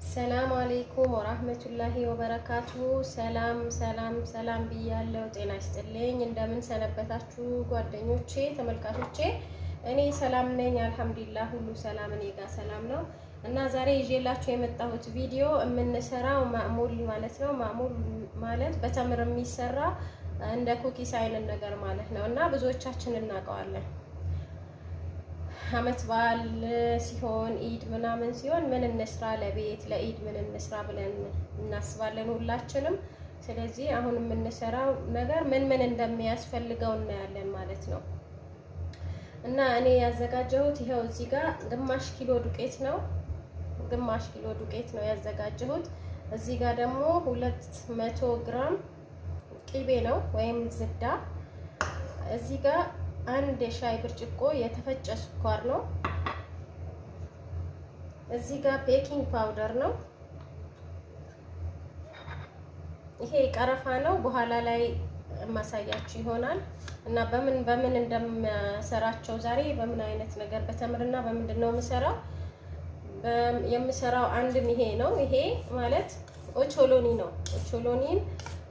ሰላም አሌይኩም ወራህመቱላሂ ወበረካቱ። ሰላም ሰላም ሰላም ብያለው። ጤና ይስጥልኝ። እንደምን ሰነበታችሁ ጓደኞቼ፣ ተመልካቾቼ? እኔ ሰላም ነኝ አልሐምዱሊላህ፣ ሁሉ ሰላም እኔ ጋር ሰላም ነው። እና ዛሬ ይዤላችሁ የመጣሁት ቪዲዮ የምንሰራው ማዕሙል ማለት ነው። ማዕሙል ማለት በተምር የሚሰራ እንደ ኩኪስ አይነት ነገር ማለት ነው። እና ብዙዎቻችን እናውቀዋለን አመት በዓል ሲሆን ኢድ ምናምን ሲሆን ምን እንስራ ለቤት ለኢድ ምን እንስራ ብለን እናስባለን ሁላችንም። ስለዚህ አሁን የምንሰራው ነገር ምን ምን እንደሚያስፈልገው እናያለን ማለት ነው። እና እኔ ያዘጋጀሁት ይኸው እዚህ ጋር ግማሽ ኪሎ ዱቄት ነው። ግማሽ ኪሎ ዱቄት ነው ያዘጋጀሁት። እዚህ ጋር ደግሞ ሁለት መቶ ግራም ቂቤ ነው ወይም ዝብዳ። እዚህ ጋር አንድ የሻይ ብርጭቆ የተፈጨ ስኳር ነው። እዚህ ጋር ቤኪንግ ፓውደር ነው። ይሄ ቀረፋ ነው። በኋላ ላይ ማሳያችሁ ይሆናል እና በምን በምን እንደምሰራቸው ዛሬ በምን አይነት ነገር በተምርና በምንድን ነው የምሰራው የምሰራው አንድም ይሄ ነው። ይሄ ማለት ኦቾሎኒ ነው። ኦቾሎኒን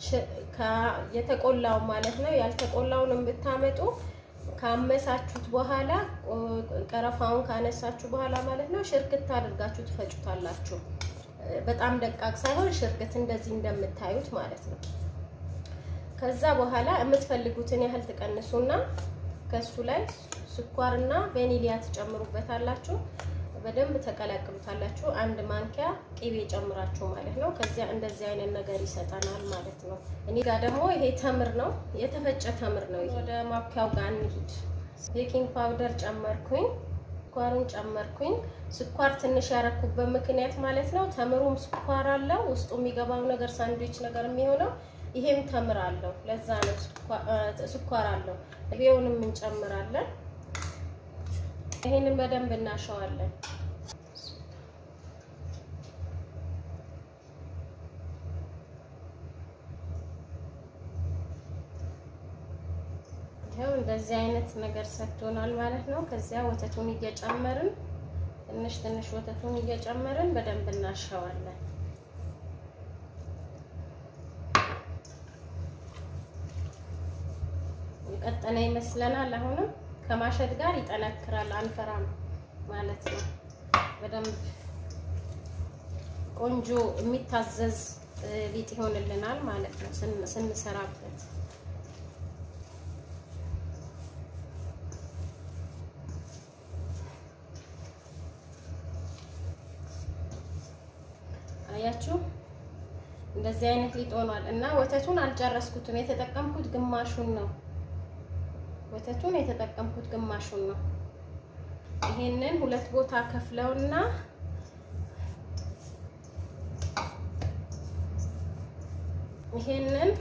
የተቆላው ማለት ነው። ያልተቆላውን ብታመጡ ካመሳችሁት በኋላ ቀረፋውን ካነሳችሁ በኋላ ማለት ነው ሽርክት አድርጋችሁ ትፈጩታላችሁ። በጣም ደቃቅ ሳይሆን ሽርክት እንደዚህ እንደምታዩት ማለት ነው። ከዛ በኋላ የምትፈልጉትን ያህል ትቀንሱና ከሱ ላይ ስኳርና ቫኒሊያ ትጨምሩበታላችሁ። በደንብ ተቀላቅሉታላችሁ። አንድ ማንኪያ ቅቤ ጨምራችሁ ማለት ነው። ከዚያ እንደዚህ አይነት ነገር ይሰጠናል ማለት ነው። እኔ ጋር ደግሞ ይሄ ተምር ነው፣ የተፈጨ ተምር ነው። ወደ ማብኪያው ጋር እንሂድ። ቤኪንግ ፓውደር ጨመርኩኝ፣ ስኳሩን ጨመርኩኝ። ስኳር ትንሽ ያረኩበት ምክንያት ማለት ነው ተምሩም ስኳር አለው ውስጡ የሚገባው ነገር ሳንድዊች ነገር የሚሆነው ይሄም ተምር አለው። ለዛ ነው ስኳር አለው። ቅቤውንም እንጨምራለን። ይሄንን በደንብ እናሸዋለን። ይኸው እንደዚህ አይነት ነገር ሰጥቶናል ማለት ነው። ከዚያ ወተቱን እየጨመርን ትንሽ ትንሽ ወተቱን እየጨመርን በደንብ እናሸዋለን። የቀጠነ ይመስለናል። አሁንም ከማሸት ጋር ይጠነክራል፣ አንፈራም ማለት ነው። በደንብ ቆንጆ የሚታዘዝ ሊጥ ይሆንልናል ማለት ነው ስንሰራበት። አያችሁ እንደዚህ አይነት ሊጥ ሆኗል እና ወተቱን አልጨረስኩትም። የተጠቀምኩት ግማሹን ነው። ወተቱን የተጠቀምኩት ግማሹን ነው። ይሄንን ሁለት ቦታ ከፍለውና ይሄንን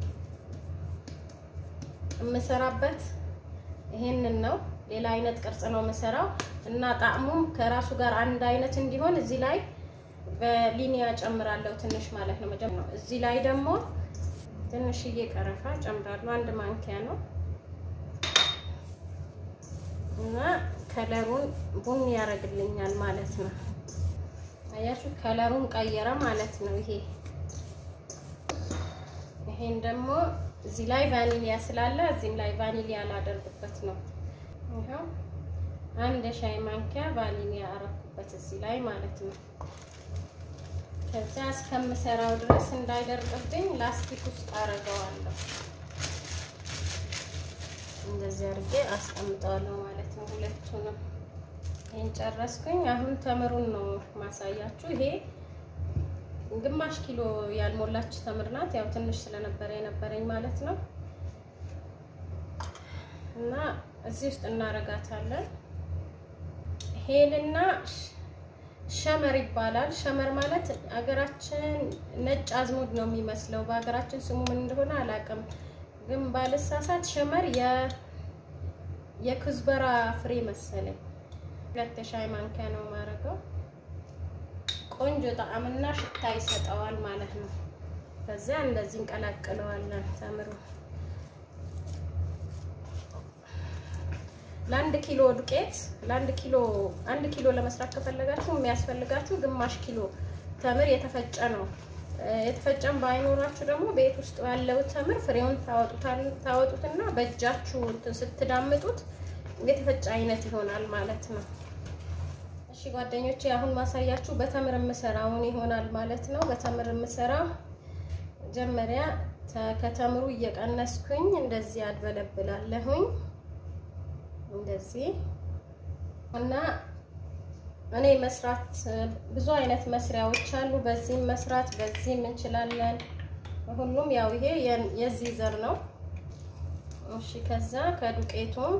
የምሰራበት ይሄንን ነው። ሌላ አይነት ቅርጽ ነው የምሰራው እና ጣዕሙም ከራሱ ጋር አንድ አይነት እንዲሆን እዚህ ላይ በሊኒያ ጨምራለሁ ትንሽ ማለት ነው። መጀመሪያ እዚህ ላይ ደግሞ ትንሽዬ ቀረፋ ጨምራለሁ። አንድ ማንኪያ ነው እና ከለሩን ቡኒ ያደርግልኛል ማለት ነው። አያችሁ ከለሩን ቀየረ ማለት ነው። ይሄ ይሄን ደግሞ እዚህ ላይ ቫኒሊያ ስላለ እዚህም ላይ ቫኒሊያ ላደርግበት ነው። ይኸው አንድ ሻይ ማንኪያ ቫኒሊያ አረኩበት እዚህ ላይ ማለት ነው። ከዚያ እስከምሰራው ድረስ እንዳይደርቅብኝ ላስቲክ ውስጥ አደርገዋለሁ። እንደዚህ አድርጌ አስቀምጠዋለሁ ማለት ነው። ሁለቱንም ይሄን ጨረስኩኝ። አሁን ተምሩን ነው ማሳያችሁ። ይሄ ግማሽ ኪሎ ያልሞላች ተምር ናት። ያው ትንሽ ስለነበረ የነበረኝ ማለት ነው። እና እዚህ ውስጥ እናረጋታለን። ሄልና ሸመር ይባላል። ሸመር ማለት አገራችን ነጭ አዝሙድ ነው የሚመስለው። በሀገራችን ስሙ ምን እንደሆነ አላውቅም ግን ባልሳሳት ሸመር የክዝበራ ፍሬ መሰለኝ። ሁለት ሻይ ማንኪያ ነው የማደርገው። ቆንጆ ጣዕምና ሽታ ይሰጠዋል ማለት ነው። ከዚያ እንደዚህ እንቀላቅለዋለን ተምሩ ለአንድ ኪሎ ዱቄት ለአንድ ኪሎ አንድ ኪሎ ለመስራት ከፈለጋችሁ የሚያስፈልጋችሁ ግማሽ ኪሎ ተምር የተፈጨ ነው። የተፈጨም ባይኖራችሁ ደግሞ ቤት ውስጥ ያለው ተምር ፍሬውን ታወጡትና በእጃችሁ ስትዳምጡት የተፈጨ አይነት ይሆናል ማለት ነው። እሺ ጓደኞቼ አሁን ማሳያችሁ በተምር የምሰራውን ይሆናል ማለት ነው። በተምር የምሰራ መጀመሪያ ከተምሩ እየቀነስኩኝ እንደዚህ አድበለብላለሁኝ እንደዚህ እና እኔ መስራት ብዙ አይነት መስሪያዎች አሉ። በዚህም መስራት በዚህም እንችላለን። ሁሉም ያው ይሄ የዚህ ዘር ነው። እሺ ከዛ ከዱቄቱም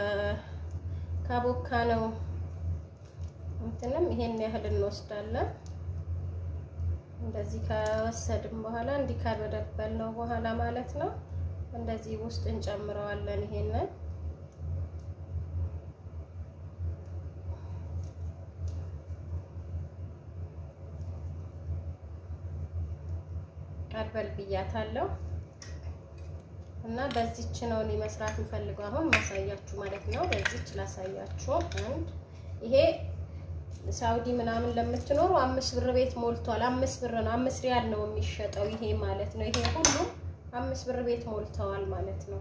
ከቦካ ነው እንትንም ይሄን ያህል እንወስዳለን። እንደዚህ ከወሰድን በኋላ እንዲህ ካልበደበል ነው በኋላ ማለት ነው። እንደዚህ ውስጥ እንጨምረዋለን ይሄንን አድበል ብያታለሁ እና በዚች ነው እኔ መስራት የምፈልገው አሁን ማሳያችሁ ማለት ነው። በዚች ላሳያችሁ። አንድ ይሄ ሳውዲ ምናምን ለምትኖሩ አምስት ብር ቤት ሞልቷል። አምስት ብር ነው፣ አምስት ሪያል ነው የሚሸጠው ይሄ ማለት ነው። ይሄ ሁሉ አምስት ብር ቤት ሞልተዋል ማለት ነው።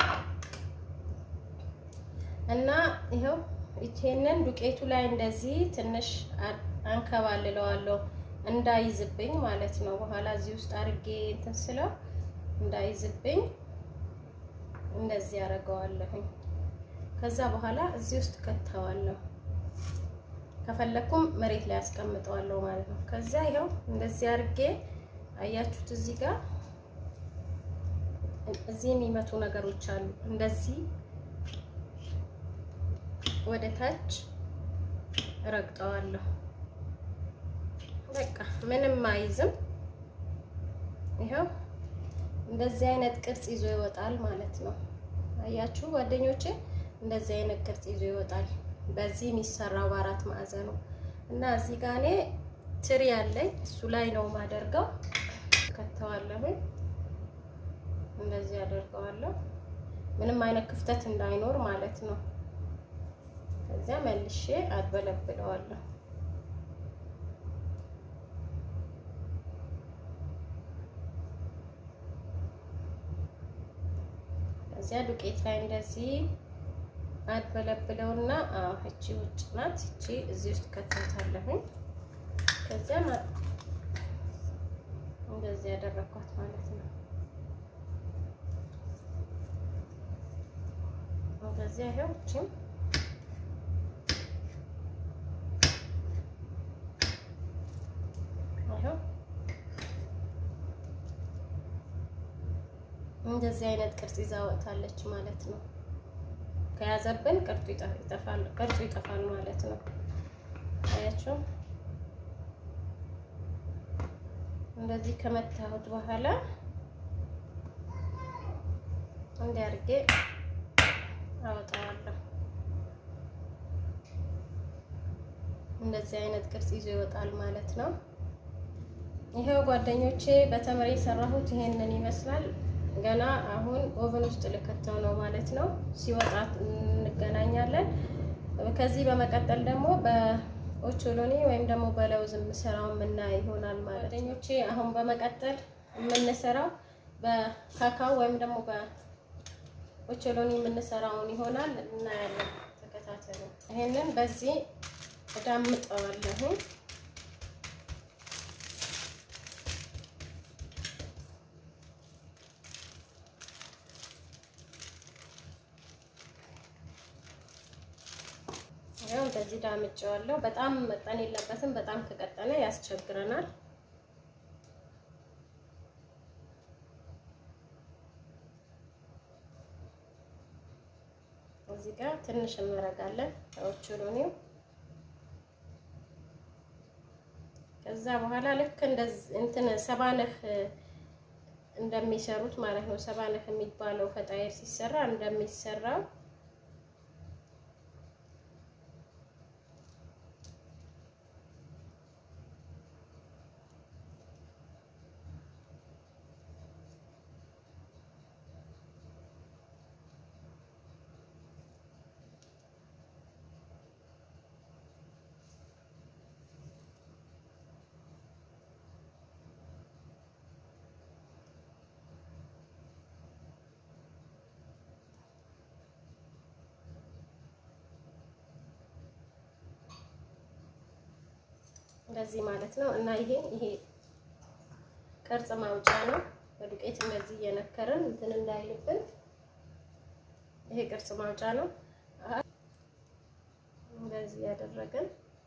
እና ይኸው ይሄንን ዱቄቱ ላይ እንደዚህ ትንሽ አንከባልለዋለሁ እንዳይዝብኝ ማለት ነው። በኋላ እዚህ ውስጥ አድርጌ እንትን ስለው እንዳይዝብኝ እንደዚህ አደርገዋለሁኝ። ከዛ በኋላ እዚህ ውስጥ ከተዋለሁ። ከፈለኩም መሬት ላይ አስቀምጠዋለሁ ማለት ነው። ከዛ ይኸው እንደዚህ አድርጌ አያችሁት፣ እዚህ ጋር እዚህ የሚመቱ ነገሮች አሉ። እንደዚህ ወደ ታች ረግጠዋለሁ። በቃ ምንም አይዝም። ይኸው እንደዚህ አይነት ቅርጽ ይዞ ይወጣል ማለት ነው። አያችሁ ጓደኞቼ፣ እንደዚህ አይነት ቅርጽ ይዞ ይወጣል። በዚህ የሚሰራው በአራት ማዕዘኑ እና እዚህ ጋር እኔ ትሪ ያለኝ እሱ ላይ ነው ማደርገው። ከተዋለሁ እንደዚህ አደርገዋለሁ፣ ምንም አይነት ክፍተት እንዳይኖር ማለት ነው። ከዚያ መልሼ አድበለብለዋለሁ። ከዚያ ዱቄት ላይ እንደዚህ አድበለብለውና እቺ ውጭ ናት፣ እቺ እዚህ ውስጥ ከተታለሁኝ። ከዚያ እንደዚህ ያደረኳት ማለት ነው። ከዚያ ይኸው እቺም ይኸው እንደዚህ አይነት ቅርጽ ይዛ ወጥታለች ማለት ነው። ከያዘብን ቅርጹ ይጠፋል ቅርጹ ይጠፋል ማለት ነው። አያችሁ እንደዚህ ከመታሁት በኋላ እንዲህ አድርጌ አወጣዋለሁ። እንደዚህ አይነት ቅርጽ ይዞ ይወጣል ማለት ነው። ይሄው ጓደኞቼ በተምር የሰራሁት ይሄንን ይመስላል። ገና አሁን ኦቨን ውስጥ ልከተው ነው ማለት ነው። ሲወጣ እንገናኛለን። ከዚህ በመቀጠል ደግሞ በኦቾሎኒ ወይም ደግሞ በለውዝ የምሰራው የምናይ ይሆናል ማለት ጓደኞቼ። አሁን በመቀጠል የምንሰራው በካካው ወይም ደግሞ በኦቾሎኒ የምንሰራውን ይሆናል እናያለን። ተከታተሉ። ይሄንን በዚህ እዳምጠዋለሁ። ያው እንደዚህ ዳምጬዋለሁ። በጣም መጠን የለበትም። በጣም ከቀጠነ ያስቸግረናል። እዚህ ጋር ትንሽ እናደርጋለን ኦቾሎኒው። ከዛ በኋላ ልክ እንደዚህ እንትን ሰባነህ እንደሚሰሩት ማለት ነው። ሰባነህ የሚባለው ፈጣይር ሲሰራ እንደሚሰራው እንደዚህ ማለት ነው። እና ይሄ ይሄ ቅርጽ ማውጫ ነው። በዱቄት እንደዚህ እየነከርን እንትን እንዳይልብን ይሄ ቅርጽ ማውጫ ነው። እንደዚህ ያደረግን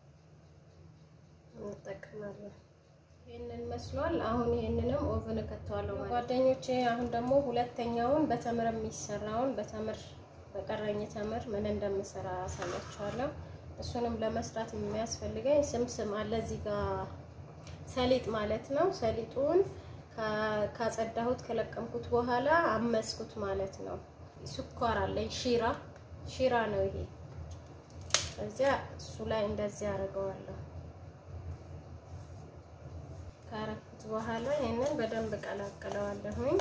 እንጠቀማለን። ይህንን መስሏል። አሁን ይህንንም ኦቨን እከተዋለሁ ጓደኞቼ። አሁን ደግሞ ሁለተኛውን በተምር የሚሰራውን በተምር በቀረኝ ተምር ምን እንደምሰራ አሳያችኋለሁ። እሱንም ለመስራት የሚያስፈልገኝ ስምስም አለ እዚህ ጋር ሰሊጥ ማለት ነው። ሰሊጡን ካጸዳሁት ከለቀምኩት በኋላ አመስኩት ማለት ነው። ስኳር አለኝ ሺራ ሺራ ነው ይሄ። እዚያ እሱ ላይ እንደዚህ አደርገዋለሁ። ካረኩት በኋላ ይሄንን በደንብ ቀላቅለዋለሁኝ።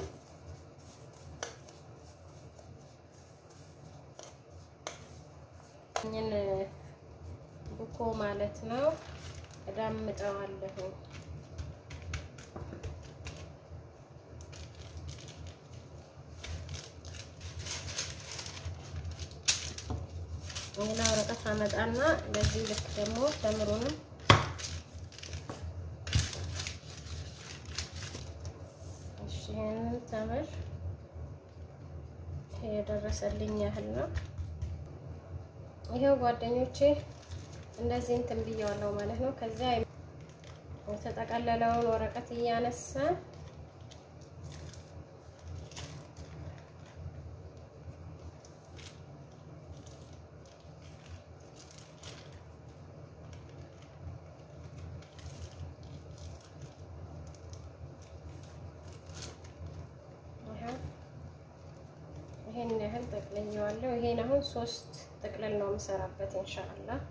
ይህን ቡኮ ማለት ነው እዳምጠዋለሁኝ። ሌላ ወረቀት አመጣና ለዚህ ልክ ደግሞ ተምሩንም እሺ፣ ይሄንን ተምር የደረሰልኝ ያህል ነው። ይሄው ጓደኞቼ እንደዚህ እንትን ብየዋለሁ ማለት ነው። ከዚያ የተጠቀለለውን ወረቀት እያነሳ ይሄን ያህል ጠቅልዬዋለሁ። ይሄን አሁን ሶስት ጥቅልል ነው የምሰራበት ኢንሻአላህ።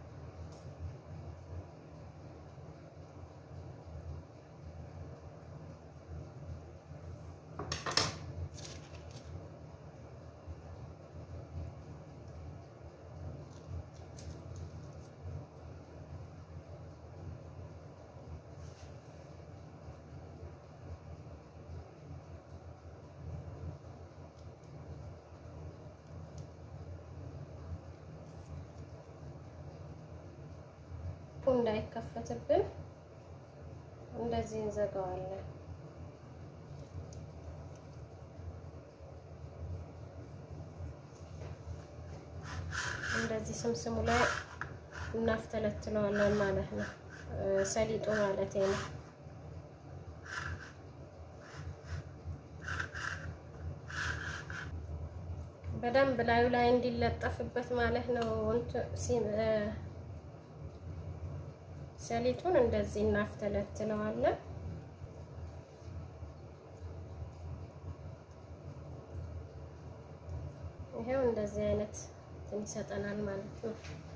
እንዳይከፈትብን እንደዚህ እንዘጋዋለን። እንደዚህ ስምስሙ ላይ እናፍተለትለዋለን ማለት ነው። ሰሊጡ ማለት ነው። በደንብ ላዩ ላይ እንዲለጠፍበት ማለት ነው። ሰሊጡን እንደዚህ እናፍተለትለዋለን። ይሄው እንደዚህ አይነት እንትን ይሰጠናል ማለት ነው።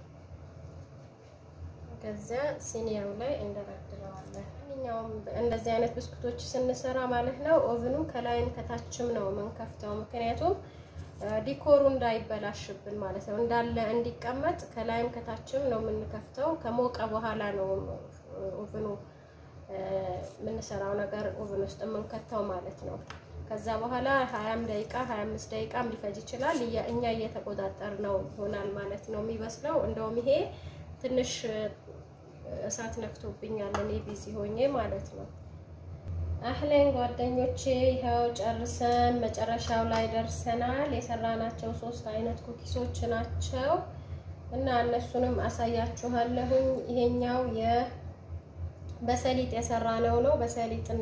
ከዚያ ሲኒያው ላይ እንደረድረዋለን። ማንኛውም እንደዚህ አይነት ብስኩቶች ስንሰራ ማለት ነው ኦቭኑ ከላይም ከታችም ነው የምንከፍተው ምክንያቱም ዲኮሩ እንዳይበላሽብን ማለት ነው። እንዳለ እንዲቀመጥ ከላይም ከታችም ነው የምንከፍተው። ከሞቀ በኋላ ነው ኦቭኑ የምንሰራው ነገር ኦቭን ውስጥ የምንከተው ማለት ነው። ከዛ በኋላ ሀያም ደቂቃ ሀያ አምስት ደቂቃም ሊፈጅ ይችላል። እኛ እየተቆጣጠር ነው ይሆናል ማለት ነው የሚበስለው። እንደውም ይሄ ትንሽ እሳት ነክቶብኛል እኔ ቢዚ ሆኜ ማለት ነው። አህለን ጓደኞቼ ይኸው ጨርሰን መጨረሻው ላይ ደርሰናል። የሰራናቸው ሶስት አይነት ኩኪሶች ናቸው እና እነሱንም አሳያችኋለሁኝ። ይሄኛው የ በሰሊጥ የሰራነው ነው። በሰሊጥን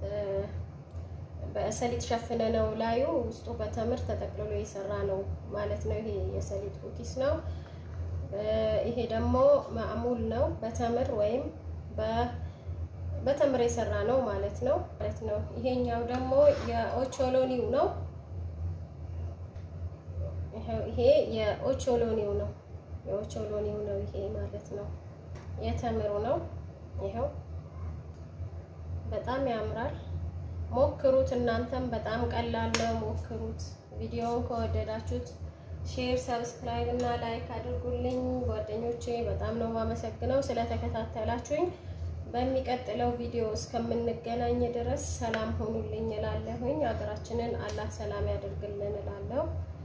በሰሊጥ ሸፍነ ነው ላዩ ውስጡ በተምር ተጠቅልሎ የሰራ ነው ማለት ነው። ይሄ የሰሊጥ ኩኪስ ነው። ይሄ ደግሞ ማዕሙል ነው በተምር ወይም በ በተምር የሰራ ነው ማለት ነው ማለት ነው። ይሄኛው ደግሞ የኦቾሎኒው ነው። ይሄ የኦቾሎኒው ነው የኦቾሎኒው ነው ይሄ ማለት ነው። የተምሩ ነው። ይኸው በጣም ያምራል። ሞክሩት እናንተም በጣም ቀላል ነው። ሞክሩት። ቪዲዮውን ከወደዳችሁት ሼር፣ ሰብስክራይብ እና ላይክ አድርጉልኝ ጓደኞቼ። በጣም ነው የማመሰግነው ስለተከታተላችሁኝ። በሚቀጥለው ቪዲዮ እስከምንገናኝ ድረስ ሰላም ሆኑልኝ እላለሁኝ። ሀገራችንን አላህ ሰላም ያደርግልን እላለሁ።